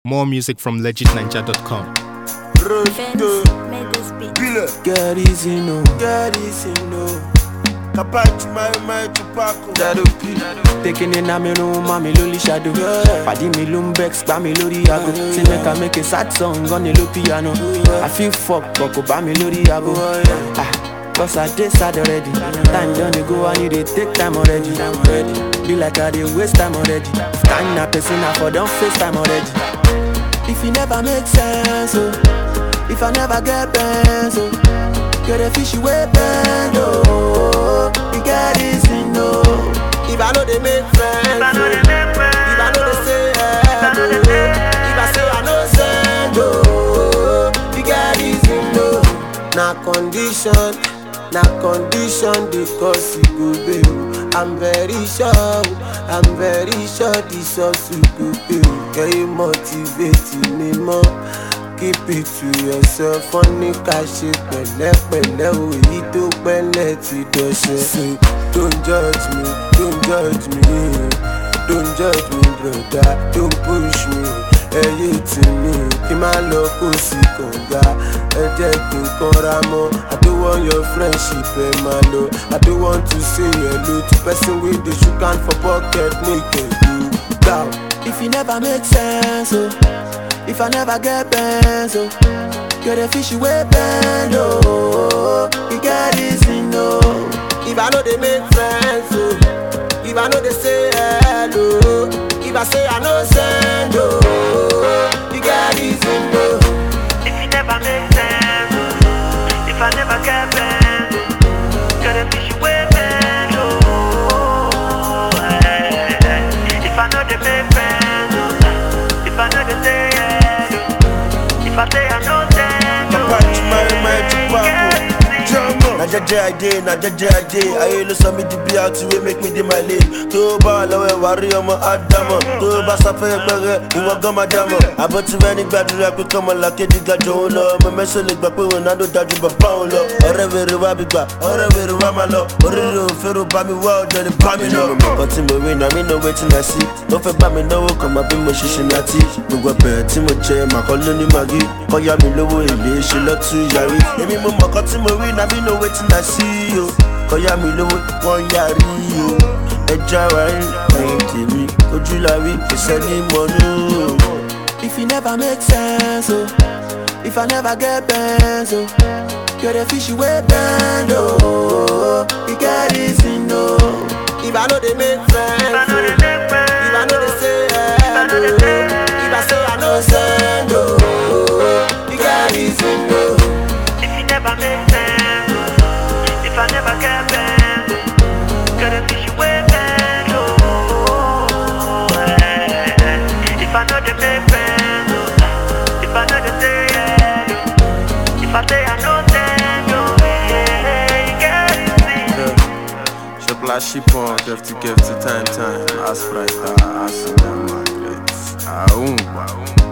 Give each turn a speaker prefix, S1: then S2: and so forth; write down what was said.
S1: More music from legitninja.com.
S2: Vince made this beat.
S3: Bile,
S4: Get easy, no.
S3: get easy, no. Kapachi, my, my, Tupac.
S4: Dadopi. Taking in a me room, mommy loli shadow. Padi me lumbex, spam me lori ago. Say make I make a sad song on the low piano. I feel fuck, but go buy me lori ago. Ah, cause I did sad already. Time done to go, I need to take time already. Be like I did waste time already. Time na person, I for don't face time already. If it never make sense, oh. If I never get bands, oh. Get a fishy way bend, oh. You get easy, no. If I know they make friends, if I know they make friends, if I know they say hello, if I say I know send, oh. You get easy, no. Na condition, na condition because you go bail. I'm very sure, I'm very sure this also go bail. Can you motivate me more? keep it to yourself wọ́n ní ká ṣe pẹ̀lẹ́pẹ̀lẹ́ o èyí tó pẹ́lẹ́ ti dọ̀ṣẹ́. so don't judge me don't judge me don't judge me broda don't push me ẹyẹ tì mí kí n má lọ kó sí kànga ẹ jẹ́ kí n kanra mọ́ i don't want your friendship ẹ máa lọ i don't want to say hello to person wey dey shook hand for pocket make ẹ do gbà. if e never make sense o. Oh. If I never get bands, oh Get a fishy way bend, oh You get easy, no If I know they make friends, oh If I know they say hello If I say I know send, oh You get easy, no
S5: If you never make sense, oh. if I never get bent, oh. get a fish away bend, oh. eh, eh. If I know they make friends, oh. if I know they say hello, if I say I know them,
S3: Kapachi, my, my, Tupac.
S5: Tupac.
S3: na jẹjẹ àìdè na jẹjẹ àìdè ayé ló sọ mí di bí àti wé make me dey my lane tó bá wà lọ́wọ́ ẹ̀wà rí ọmọ ádámọ̀ tó bá sáfẹ́ pẹ́rẹ́ ìwọ gan máa dámọ̀ àbọ̀ tí wẹ́n ní gbàdúrà pé kọ́mọ làkèdè gàjọ òun lọ ọmọ mẹ́sàn lè gbà pé ronaldo dájú bàbá òun lọ ọ̀rẹ́ wèrè wá bí gbà ọ̀rẹ́ wèrè wá máa lọ oríire òfèrò bá mi wá ọ̀dọ̀ ni bá mi lọ. kan tí mo rí na mi know wetin I see ó fẹ́ bá mi náwó kan máa bí mo ṣe ṣe ní àti gbogbo ẹ̀bẹ̀ tí mo jẹ màkọ́ ló ní màgí kọ́ yá mi lówó èlé ṣe lọ́tún yàrí èmi mo mọ̀ kan tí mo rí na mi know wetin I see o kọ́ yá mi lówó wọ́n yàrí o ẹja wa rí ẹyin tèmi ojú la rí kò sẹ́ni mọ́nú.
S4: If it never make sense, oh If I never get bands, oh Get a fishy way bend, oh You get easy, no If I know they make friends,
S5: If I know they
S4: oh.
S5: make friends,
S4: If I know they say
S5: I know they
S4: hello
S5: say hello.
S4: If I say I know send, oh You get easy, no
S5: If you never make sense, oh. if I never get bent, oh. get a fish away bend, oh. eh, eh. If I know they make friends, oh. if I know they say hello, if I say I know them, oh, yeah, you get it, see.
S6: Je place chipon, gift to gift to time time. As price, as in them, Ah, um, ah, um.